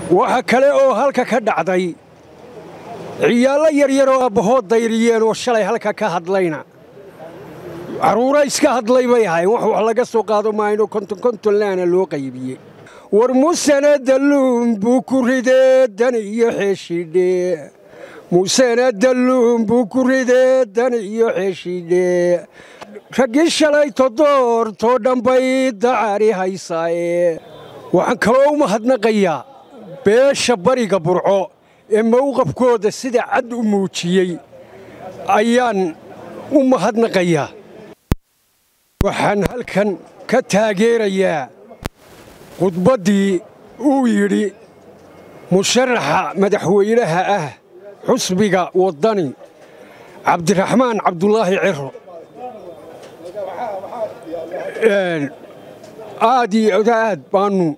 waxa kale oo halka ka dhacday ciyaallo yaryaroo abbahood dayriyeen oo shalay halka ka hadlayna carruura iska hadlay bay ahayn wax wax laga soo qaado maayno konton konton laana loo qaybiyey war musena dalluun buu ku ridee dan iyo xeeshidhe musena dalluun buu ku ridee dan iyo xeeshidhe raggii shalay todoortoo dhanbay dacari haysaaye waxaan kaloo u mahadnaqayaa beesha bariga burco ee mawqafkooda sida cad u muujiyey ayaan u mahadnaqayaa waxaan halkan ka taageerayaa khudbaddii uu yidhi musharaxa madaxweynaha ah xusbiga waddani cabdiraxmaan cabdulaahi ciro aad iyo aad baannu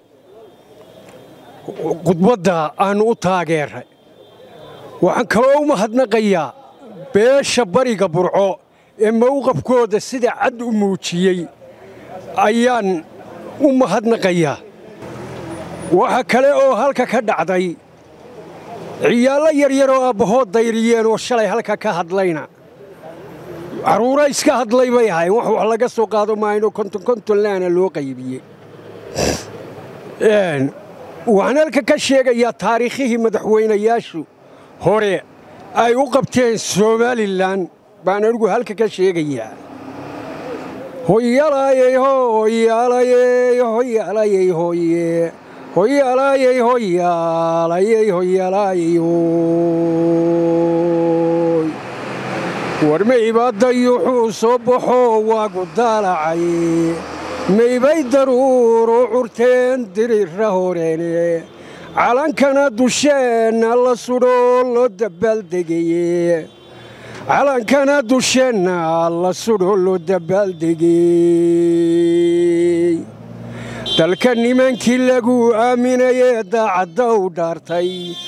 khudbadda aannu u taageeray waxaan kaloo u mahadnaqayaa beesha bariga burco ee mawqafkooda sida cad u muujiyey ayaan u mahadnaqayaa waxa kale oo halka ka dhacday ciyaallo yaryaroo abbahood dayriyeen oo shalay halka ka hadlayna carruura iska hadlay bay ahayn wax wax laga soo qaado maayno konton konton laana loo qaybiyey waxaan halka ka sheegayaa taariikhihii madaxweynayaashu hore ay u qabteen somalilan baan anigu halka ka sheegayaa hoyalaayey hoyaalayey hoyaalayey hoye hoyaalayey hoyaalayey hoyaalayey hoy war maybadayuxuu soo baxoo waagu daalacay maybay daruuru curteen dirira horeene calankana dusheenna la sudhoo loo dabbaaldegeye calankana dusheenna la sudhoo loo dabbaaldegey dalka nimankii lagu aaminayee daacadda u dhaartay